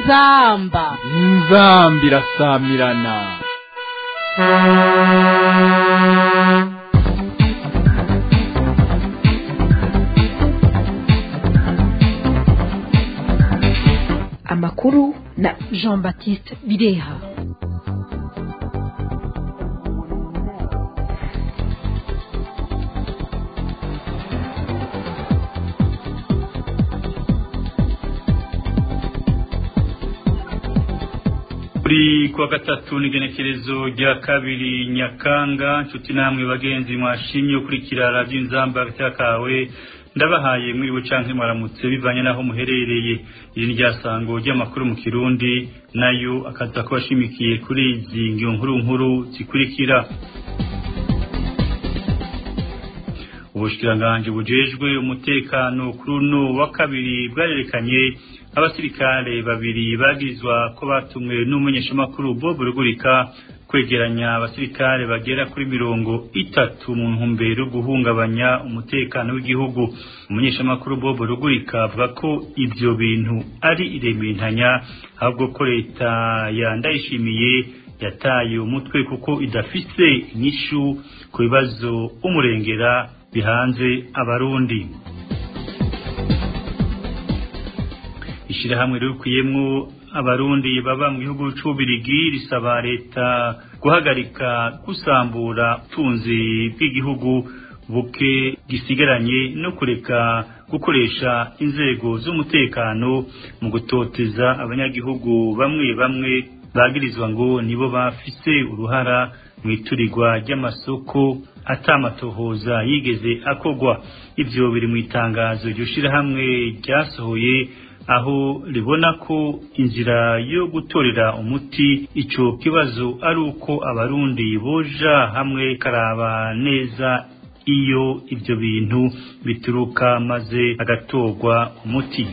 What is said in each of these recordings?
inzamba inzamba irasamirana amakuru na jean baptiste bireha kuri kuwa gatatu n'igenekerezo rya kabiri nyakanga nshuti namwe bagenzi mwashimye ukurikira radiyo inzamba kawe ndabahaye mwiriwe canke mwaramutse bivanye naho muherereye iri ni ryasango ry'amakuru mu kirundi nayo akaza ko bashimikiye kuri izi ngiro nkuru nkuru zikurikira ubushikiranganje bujejwe umutekano kuri uno wa kabiri bwarerekanye abasirikare babiri bagizwa ko batumwe n'umumenyeshamakuru Bob Rugurika kwegeranya abasirikare bagera kuri mirongo itatu mu ntumbero yo guhungabanya umutekano w'igihugu umumenyeshamakuru Bob Rugurika avuga ko ibyo bintu ari iremintanya ahubwo ko leta yandayishimiye yataye umutwe kuko idafise inyishu ku bibazo umurengera bihanze abarundi ishirahamwe rikuyemwo abarundi baba mu gihugu c'ubirigi risaba leta guhagarika gusambura utunzi bw'igihugu buke gisigaranye no kureka gukoresha inzego z'umutekano mu gutoteza abanyagihugu bamwe bamwe bagirizwa ngo nibo bafise uruhara mu iturirwa ry'amasoko atamatohoza yigeze akogwa ivyo biri mu itangazo iryo shirahamwe ryasohoye aho ribona ko inzira yo gutorera umuti ico kibazo ari uko abarundi boja hamwe karaba neza iyo ivyo bintu bituruka maze agatorwa umuti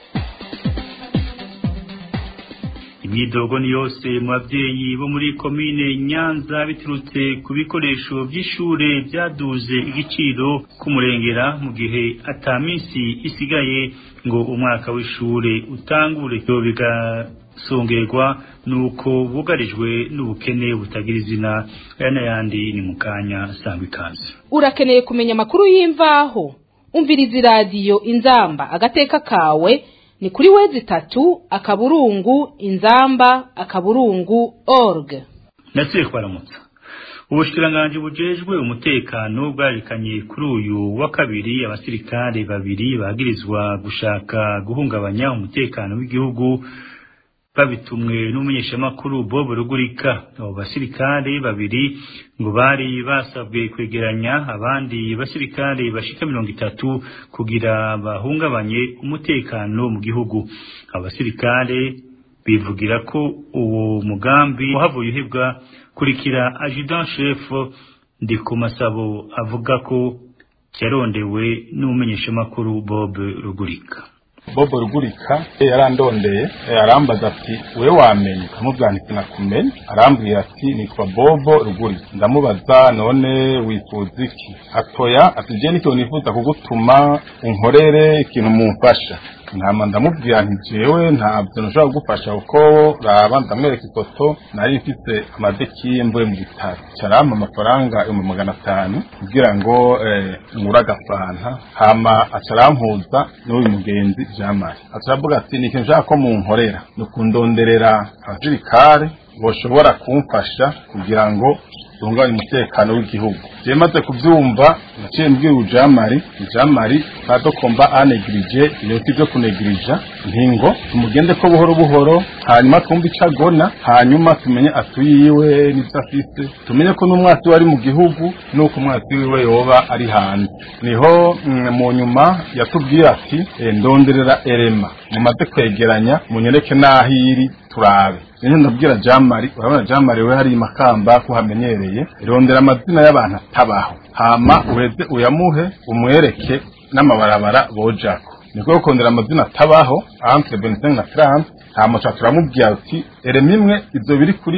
imyidogo ni yose mu babyeyi bo muri komine nyanza biturutse ku bikoresho by'ishure byaduze igiciro k'umurengera mu gihe ata minsi isigaye ngo umwaka w'ishure utangure byo bigasongerwa nuko bugarijwe n'ubukene butagira izina aya n'ayandi ni mu kanya sangwa ikaze urakeneye kumenya amakuru y'imvaho umviriza iradiyo inzamba agateka kawe ni kuri wezi itatu akaburungu inzamba akaburungu org ndetse twaramutsa ubushikiranganje bujejwe umutekano bwarekanye kuri uyu wa kabiri abasirikare babiri bagirizwa gushaka guhungabanya umutekano w'igihugu babitumwe n'umumenyeshamakuru Bob Rugurika abo basirikare babiri ngo bari basabwe kwegeranya abandi basirikare bashika mirongo itatu kugira bahungabanye umutekano mu gihugu abasirikare bivugira ko uwo mugambi wahavuye uhebwa kurikira adjudant chef ndi ku masabo avuga ko cyarondewe n'umumenyeshamakuru Bob Rugurika bobo rugurika yarandondeye arambaza ati we wamenye amubwira nti sinakumenye arambwira ati nitwa bobo rugurika ndamubaza none wifuza iki atoya ati je n'ikintu nifuza kugutuma unkorere ikintu mumfasha ntama ndamubwira nti jewe ntabyo nashobora kugufasha kuko raba ndamwereka ifoto nari mfise amadekiye mvuye mu bitaro carampa amafaranga ibihumbi magana atanu kugira ngo ngure agafanta hama acarampuza n'uyu mugenzi jamari acaravuga ati ni ikintu nshaka ko munkorera ni ukundonderera abasirikare boshobora kumfasha kugira ngo tunganye umutekano w'igihugu je maze kuvyumva naciye mbwira ujamari ujamari kadokomba anegirije ibintu vyo kunegirija ntingo tumugende ko buhoro buhoro hanyuma twumve ico agona hanyuma tumenye atuyiwe n'ivyo afise tumenye ko n'umwasi we ari mu gihugu n'uko umwasi wiwe yoba ari hanze niho mu nyuma yatubwira ati ndonderera erema mumaze kwegeranya munyereke n'aho iri turabe rero ndabwira jamari urabona jamari we hari makamba ko hamenyereye rondera amazina y'abantu atabaho hama uheze uyamuhe umwereke n'amabarabara bojako niko kondera amazina atabaho entre 25 na 30 hama cha turamubwira ati erema imwe ivyo biri kuri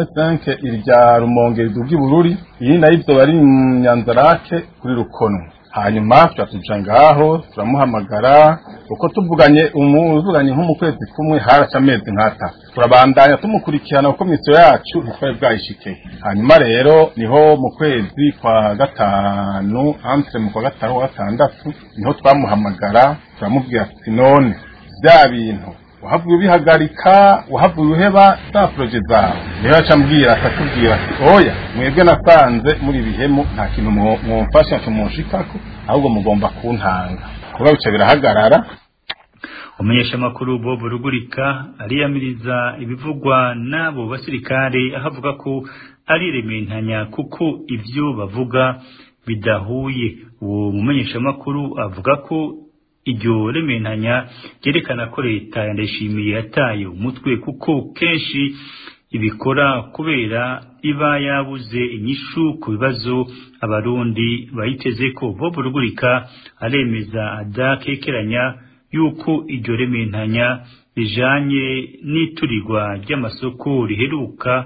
RN5 irya rumonge riduga ibururi iyi nayo ivyo bari mu nyanzarake kuri rukono hanyuma turatuja ngaho turamuhamagara uko tuvuganye umuvuganye nko mu kwezi kumwe haraca amezi nk'atatu turabandanya tumukurikirana kuko misiyo yacu ntitwari bwayishike hanyuma rero niho mu kwezi kwa gatanu entre mu kwa gatanu wa gatandatu niho twamuhamagara turamubwira ati none bya bintu wahavuye ubihagarika wahavuye uheba za poroje zawe niho yaca ambwira akatubwira ati oya mwebwe nasanze muri bihemu nta kintu mwumfasha kimunshikako ahubwo mugomba kuntanga kuba bica birahagarara umunyeshamakuru bob rugurika ariyamiriza ibivugwa n'abo basirikare aho avuga ko ari rementanya kuko ibyo bavuga bidahuye uwo mumenyeshamakuru avuga ko iryo rementanya ryerekana ko leta yandayishimiye yataye umutwe kuko kenshi ibikora kubera iba yabuze inyishu ku bibazo abarundi bayiteze ko bob rugurika aremeza adakekeranya yuko iryo rementanya rijanye n'iturirwa ry'amasoko riheruka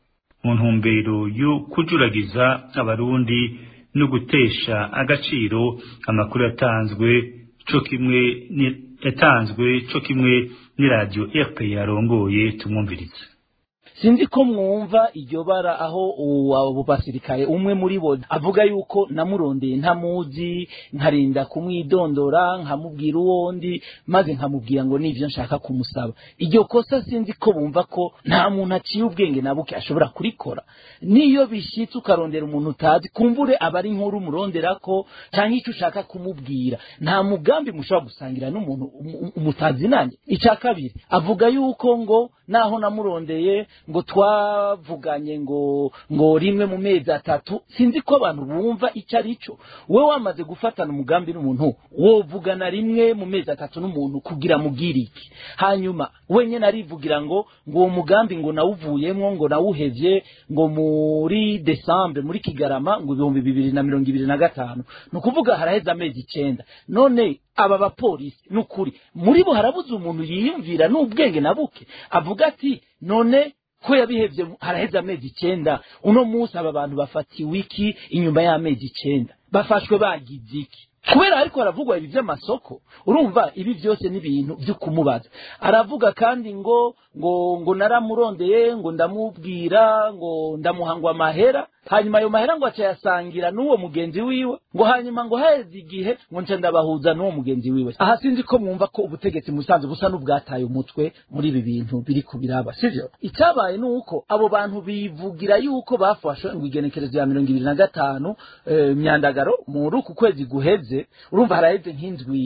mu ntumbero yo kujuragiza abarundi no gutesha agaciro amakuru yatanzwe co kimwe yatanzwe co kimwe n'iradiyo rp yarongoye tumwumvirize sinzi ko mwumva iryo bara aho abo basirikare umwe muri bo avuga yuko namurondeye ntamuzi nkarinda kumwidondora nkamubwira uwondi maze nkamubwira ngo nivyo nshaka kumusaba iryo kosa sinzi ko bumva ko nta muntu aciye ubwenge na buke ashobora kurikora niyo bishitse ukarondera umuntu utazi kumbure aba ari nkuru umuronderako canke ico ushaka kumubwira nta mugambi mushobora gusangira n'umuntu umutazi nanjye ica kabiri avuga yuko ngo naho namurondeye ngo twavuganye ngo ngo rimwe mu mezi atatu sinzi ko abantu bumva icyo ari cyo we wamaze gufatana umugambi n'umuntu wovugana rimwe mu mezi atatu n'umuntu kugira mubwire iki hanyuma wenyine arivugira ngo ngo uwo mugambi ngo nawuvuyemo ngo nawuhevye ngo muri desambre muri kigarama ngo ibihumbi bibiri na mirongo ibiri na gatanu ni ukuvuga haraheze amezi icenda none aba bapolisi ni ukuri muri bo harabuze umuntu yiyumvira n'ubwenge na buke avuga ati none ko yabihevye haraheze amezi icenda uno munsi aba bantu bafatiwe iki inyuma y'amezi icenda bafashwe bagize iki kubera ariko haravugwa ibi vy'amasoko urumva ibi vyose ni ibintu vyo kumubaza aravuga kandi ngo ngo ngo naramurondeye ngo ndamubwira ngo ndamuhangwa amahera hanyuma ayo mahera ngo acayasangira n'uwo mugenzi wiwe ngo hanyuma ngo haheze igihe ngo nca ndabahuza n'uwo mugenzi wiwe aha sinzi ko mwumva ko ubutegetsi musanze busa n'ubwataye umutwe muri ibi bintu biri kubiraba sivyo icyabaye ni uko abo bantu bivugira yuko bafashwe ngo igenekerezo ya mirongo ibiri na gatanu eh, myandagaro muri uku kwezi guheze urumva haraheze nk'indwi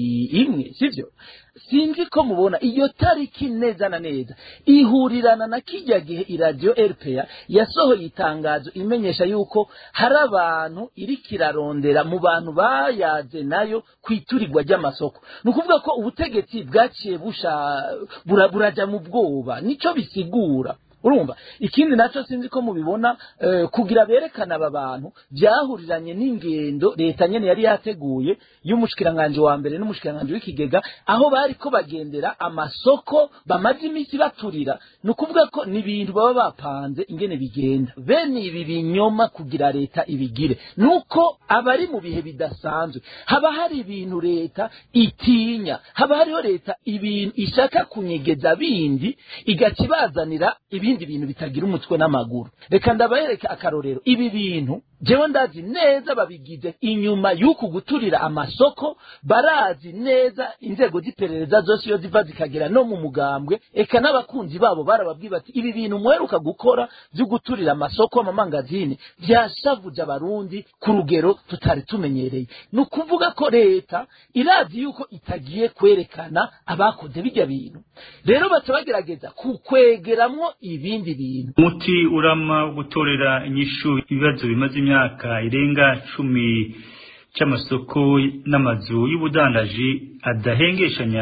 imwe sivyo sinzi ko mubona iyo tariki neza na neza ihurirana na kijya gihe iradiyo rpa yasohoye itangazo imenyesha yuko hari abantu iri kirarondera mu bantu bayaze nayo ku iturirwa ry'amasoko ni ukuvuga ko ubutegetsi bwaciye busha bura- buraja mu bwoba nico bisigura urumva ikindi nacyo sinzi ko mubibona eh, kugira berekana aba bantu byahuriranye n'ingendo leta nyene yari yateguye y'umushikiranganje wa mbere n'umushikiranganje w'ikigega aho bari ko bagendera amasoko bamaze iminsi baturira ni ukuvuga ko ni ibintu baba bapanze ingene bigenda bene ibi binyoma kugira leta ibigire nuko abari mu bihe bidasanzwe haba hari ibintu leta itinya haba hariho leta ibintu ishaka kunyegeza bindi igaca ibazanira ibindi bintu bitagira umutwe n'amaguru reka ndabahereka akarorero ibi bintu jewe ndazi neza babigize inyuma y'uku guturira amasoko barazi neza inzego z'iperereza zose iyo ziva zikagera no mu mugambwe eka n'abakunzi babo barababwiye bati ibi bintu muheruka gukora byo guturira amasoko amamangazini byashavuje abarundi ku rugero tutari tumenyereye ni ukuvuga ko leta irazi yuko itagiye kwerekana abakoze bijya bintu rero baca bagerageza kukwegeramwo ibindi bintu umuti urama wo gutorera inyishu ibibazo bimaze imyaka irenga cumi cy'amasoko n'amazu y'ubudandaji adahengeshanya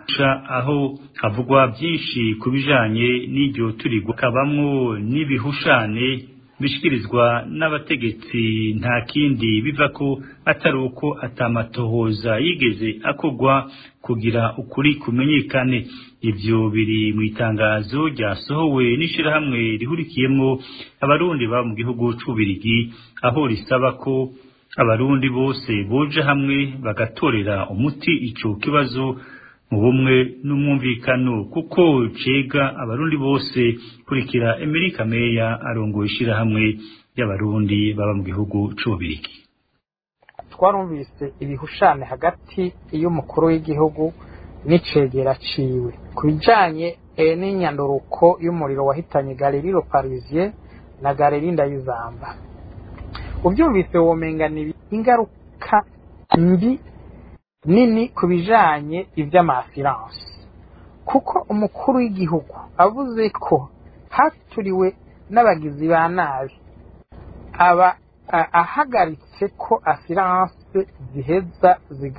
aho havugwa byinshi ku bijanye n'iryo turigwa kabamwo n'ibihushane bishikirizwa n'abategetsi nta kindi biva ko atari uko atamatohoza yigeze akogwa kugira ukuri kumenyekane ivyo biri mu itangazo ryasohowe n'ishirahamwe rihurikiyemwo abarundi baba mu gihugu c'ubirigi aho risaba ko abarundi bose boje hamwe bagatorera umuti ico kibazo mu bumwe n'umwumvikano kuko cega abarundi bose kurikira Amerika Meya arongoye ishirahamwe y'abarundi baba mu gihugu c'ububirigi twarumvise ibihushane hagati y'umukuru w'igihugu n'icegera ciwe ku bijanye n'inyanduruko y'umuriro wahitanye galeriro parisien na galeri ndayizamba ubyumvise womenga ni ingaruka mbi nini ku bijanye ivy'amasiranse kuko umukuru w'igihugu avuze ko haturiwe n'abagizi ba nabi aba ahagaritse ko asiranse ziheza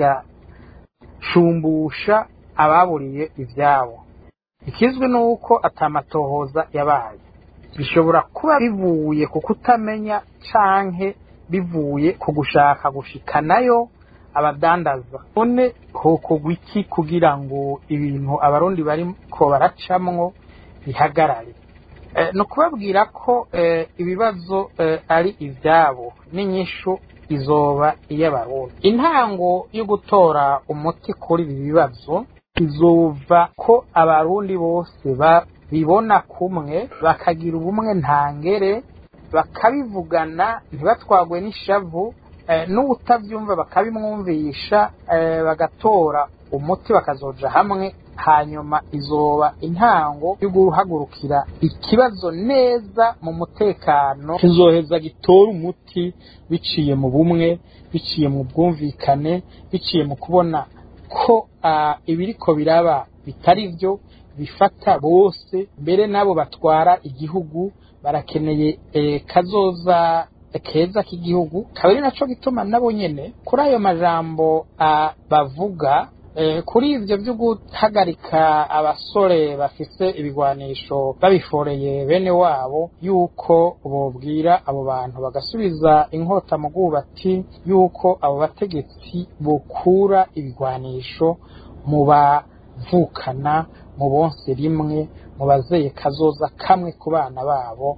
zigashumbusha ababuriye ivyabo ikizwi ni uko atamatohoza yabaye bishobora kuba bivuye ku kutamenya canke bivuye ku gushaka gushikanayo abadandaza none hokorwa iki kugira ngo ibintu abarundi bariko baracamwo bihagarare ni ukubabwira ko ibibazo ari ibyabo n'inyishu izoba iy'abarundi intango yo gutora umuti kuri ibi bibazo izova ko abarundi bose babibona kumwe bakagira ubumwe ntangere bakabivugana ntibatwagwe n'ishavu n'ubutabyumva bakabimwumvisha bagatora umuti bakazoja hamwe hanyuma izoba intango yo guhagurukira ikibazo neza mu mutekano kizoheza gitora umuti biciye mu bumwe biciye mu bwumvikane biciye mu kubona ko ibiriko biraba bitari byo bifata bose mbere n'abo batwara igihugu barakeneye kazoza keza k'igihugu kaba ari naco gituma nabo nyene kuri ayo majambo bavuga kuri ivyo vyo guhagarika abasore bafise ibigwanisho babiforeye bene wabo yuko bobwira abo bantu bagasubiza inkota mu bwubati yuko abo bategetsi bokura ibigwanisho mu bavukana mu bonse rimwe mu bazeye kazoza kamwe ku bana babo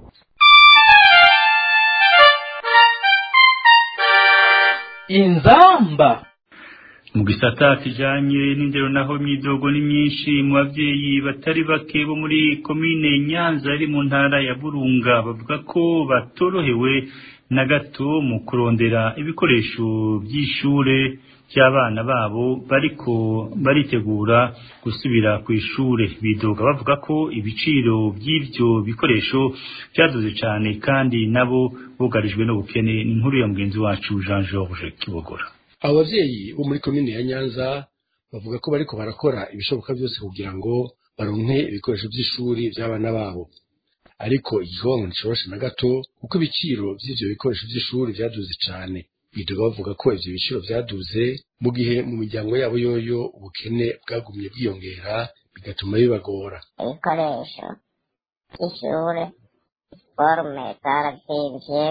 inzamba mu gisata kijanye n'indero naho imyidogo ni myinshi mu bavyeyi batari bake bo muri komine nyanza iri mu ntara ya burunga bavuga ko batorohewe na gato mu kurondera ibikoresho by'ishure by'abana babo bariko baritegura gusubira ku ishure bidoga bavuga ko ibiciro by'ivyo bikoresho byaduze cyane kandi nabo bugarijwe n'ubukene ni inkuru ya mugenzi wacu Jean Georges Kibogora abo bavyeyi bo muri komine ya nyanza bavuga ko bariko barakora ibishoboka byose kugira ngo baronke ibikoresho by'ishuri by'abana babo ariko igikorwa nticoroshe na gato kuko ibiciro by'ivyo bikoresho by'ishuri vyaduze cane bidoga bavuga ko ivyo biciro vyaduze mu gihe mu miryango yabo yoyo ubukene bwagumye bwiyongera bigatuma bibagora ibikoresho by'ishure forume zaravyimbye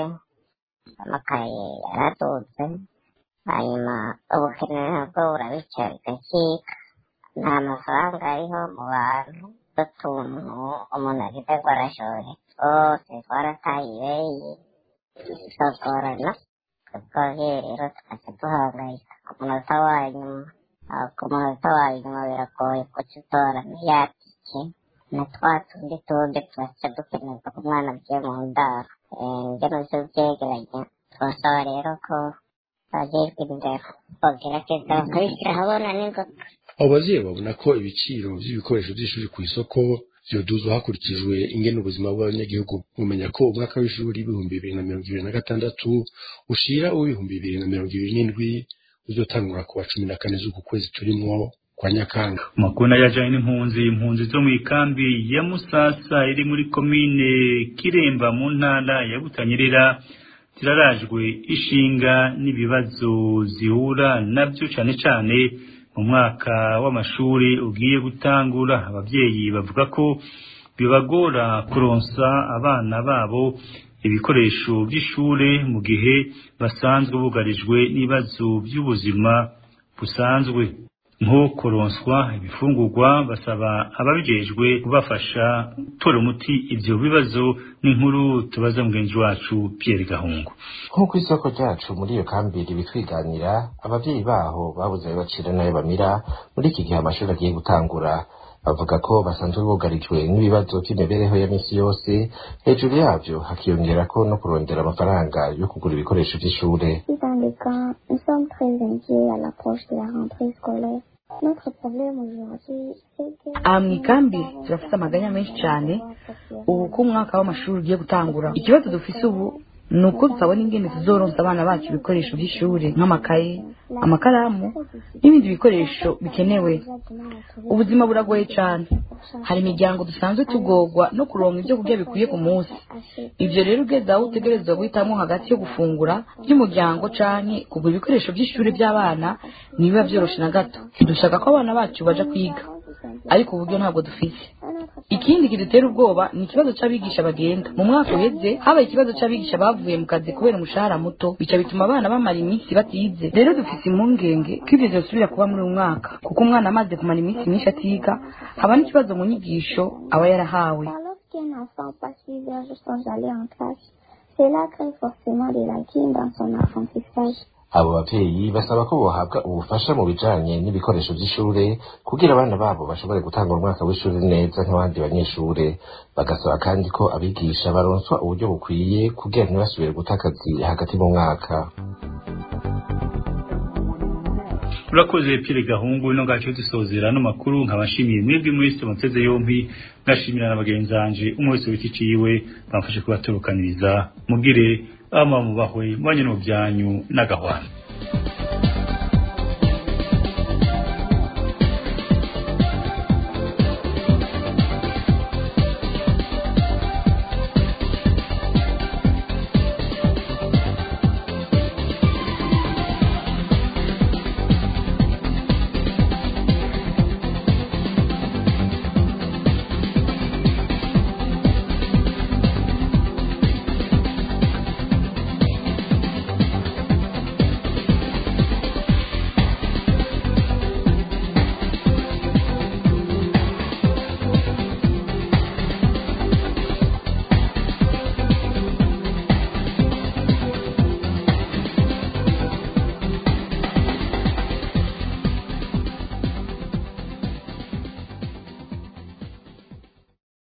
amakaye yaradutse hanyuma ubukene nabwo burabica bigakika nta mafaranga ariho mu bantu utuntu umuntu agize ngo arashoye twose twarataye ibeyi tugorana twebwe rero tukaca duhangayika ku munota wa nyuma ku munota wa nyuma biragoye kuca utora n'iyatike na twa tundi tundi tubaca dukenerwa ku mwana agiye mu ndaro ngeno vyo vyegeranya twasaba rero ko abajejwe indero bogerageza bakabishyira ahabona n'ingoga abo bavyeyi babona ko ibiciro vy'ibikoresho vy'ishuri ku isoko vyoduzwa hakurikijwe ingene ubuzima bw'abanyagihugu mumenya ko umwaka w'ishuri w'ibihumbi bibiri na mirongo ibiri na gatandatu ushira uw'ibihumbi bibiri na mirongo ibiri n'indwi uzotangura ku wa cumi na kane z'uku kwezi turimwo kwa nyakanga makuru yajanye n'impunzi impunzi zo mu ikambi ya musasa iri muri komine kiremba mu ntara ya butanyerera zirarajwe ishinga n'ibibazo zihura nabyo cane cane mu mwaka w'amashuri ugiye gutangura abavyeyi bavuga ko bibagora kuronsa abana babo ibikoresho by'ishure mu gihe basanzwe bugarijwe n'ibibazo by'ubuzima busanzwe nko kuronswa ibifungurwa basaba ababijejwe kubafasha gutora umuti ivyo bibazo n'inkuru tubaza mugenzi wacu Pierre Gahungu nk'uko isoko ryacu muri iyo kambiri bitwiganira abavyeyi baho babuze ayo bacira n'ayo bamira muri iki gihe amashuri agiye gutangura bavuga ko basanzwe bugarijwe n'ibibazo by'imibereho ya misi yose hejuru yavyo hakiyongera ko no kurondera amafaranga yo kugura ibikoresho vy'ishure Dans les cas, nous sommes très inquiets à l'approche de la rentrée scolaire. Notre problème aujourd'hui, c'est que... aha mu ikambi turafite amaganya menshi cyane ubu ko umwaka w'amashuri ugiye gutangura ikibazo dufise ubu ni uko tutabona ingene tuzoronsa abana bacu ibikoresho by'ishuri nk'amakaye amakaramu n'ibindi bikoresho bikenewe ubuzima buragoye cyane hari imiryango dusanzwe tugorwa no kuronka ibyo kurya bikwiye ku munsi ibyo rero ugeze aho utegerezwa guhitamo hagati yo gufungura by'umuryango canke kugura ibikoresho by'ishuri by'abana ntibiba vyoroshe na gato dushaka ko abana bacu baja kwiga ariko uburyo ntabwo dufise ikindi kidutera ubwoba ni ikibazo c'abigisha bagenda mu mwaka uheze habaye ikibazo c'abigisha bavuye mu kazi kubera umushahara muto bica bituma abana bamara iminsi batize rero dufise impungenge ko ivyo vyosubira kuba muri uyu mwaka kuko umwana amaze kumara iminsi myinshi atiga haba n'ikibazo mu nyigisho aba yarahawe Lorsqu'un enfant passe plusieurs jours sans aller en classe, cela crée forcément des lacunes dans son apprentissage. abo bavyeyi basaba ko bohabwa ubufasha mu bijanye n'ibikoresho vy'ishure kugira abana babo bashobore gutanga umwaka w'ishure neza nk'abandi banyeshure bagasaba kandi ko abigisha baronswa uburyo bukwiye kugira ntibasubire guta akazi hagati mu mwaka urakoze Pierre Gahungu no gace dusozera no makuru nkabashimiye mwebwe mwese muteze yompi ngashimira na bagenzi banje umwe wese wiki ciwe bamfashe kubaturukaniriza mugire ama mubahwe mwanye no byanyu n'agahwana